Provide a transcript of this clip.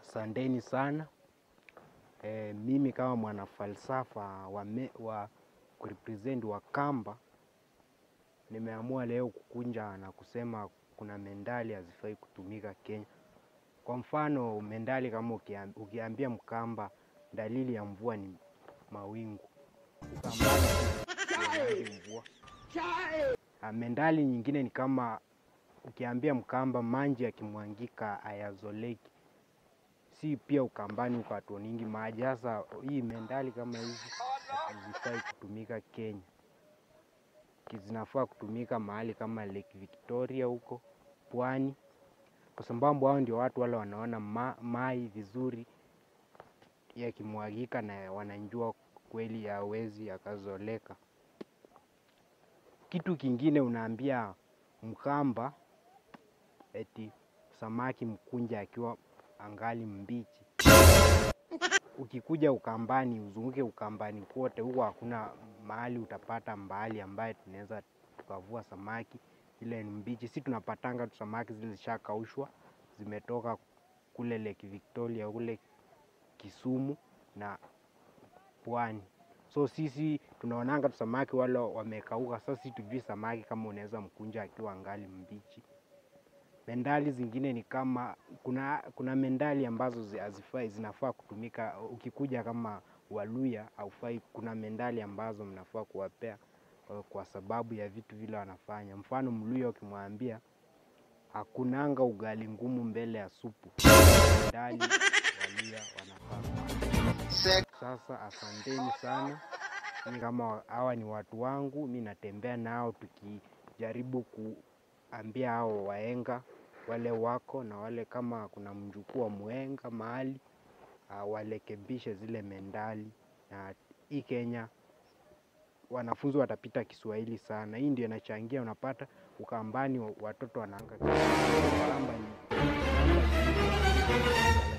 Asanteni sana. E, mimi kama mwanafalsafa wa, me, wa kurepresent Wakamba nimeamua leo kukunja na kusema kuna mendali hazifai kutumika Kenya. Kwa mfano mendali kama ukiam- ukiambia Mkamba dalili ya mvua ni mawingu, Ukambani haionagi mvua. Ah, Mendali nyingine ni kama ukiambia Mkamba maji yakimwangika hayazoleki si pia Ukambani huko hatuoningi maji. Sasa hii mendali kama hizi hazifai kutumika Kenya, Ki- zinafaa kutumika mahali kama Lake Victoria huko pwani, kwa sababu hao ndio watu wale wanaona ma, mai vizuri yakimwagika na wanajua kweli hawezi yakazoleka. Kitu kingine unaambia Mkamba eti samaki mkunja akiwa angali mbichi. Ukikuja Ukambani uzunguke Ukambani kwote, huko hakuna mahali utapata mbali ambaye tunaweza tukavua samaki ile ni mbichi. Si tunapatanga tu samaki zile zishakaushwa zimetoka kule Lake Victoria kule Kisumu na pwani. So sisi tunaonanga tu samaki wale wamekauka. Sasa si tujui samaki kama unaweza mkunja akiwa angali mbichi. Mendali zingine ni kama kuna, kuna mendali ambazo zi- hazifai zinafaa kutumika ukikuja kama Waluya haufai. Kuna mendali ambazo mnafaa kuwapea eh, kwa sababu ya vitu vile wanafanya. Mfano Mluya ukimwambia hakunanga ugali ngumu mbele ya supu, mendali Waluya wanafaa kuwapea. Sasa asanteni sana. Mi kama wa- hawa ni watu wangu, mi natembea nao tukijaribu kuambia hao wahenga wale wako na wale, kama kuna mjukuu wa mhenga mahali uh, walekebishe zile mendali, na hii Kenya wanafunzi watapita Kiswahili sana. Hii ndio inachangia, unapata Ukambani wa- watoto wanaanga Kamba ni, Kamba ni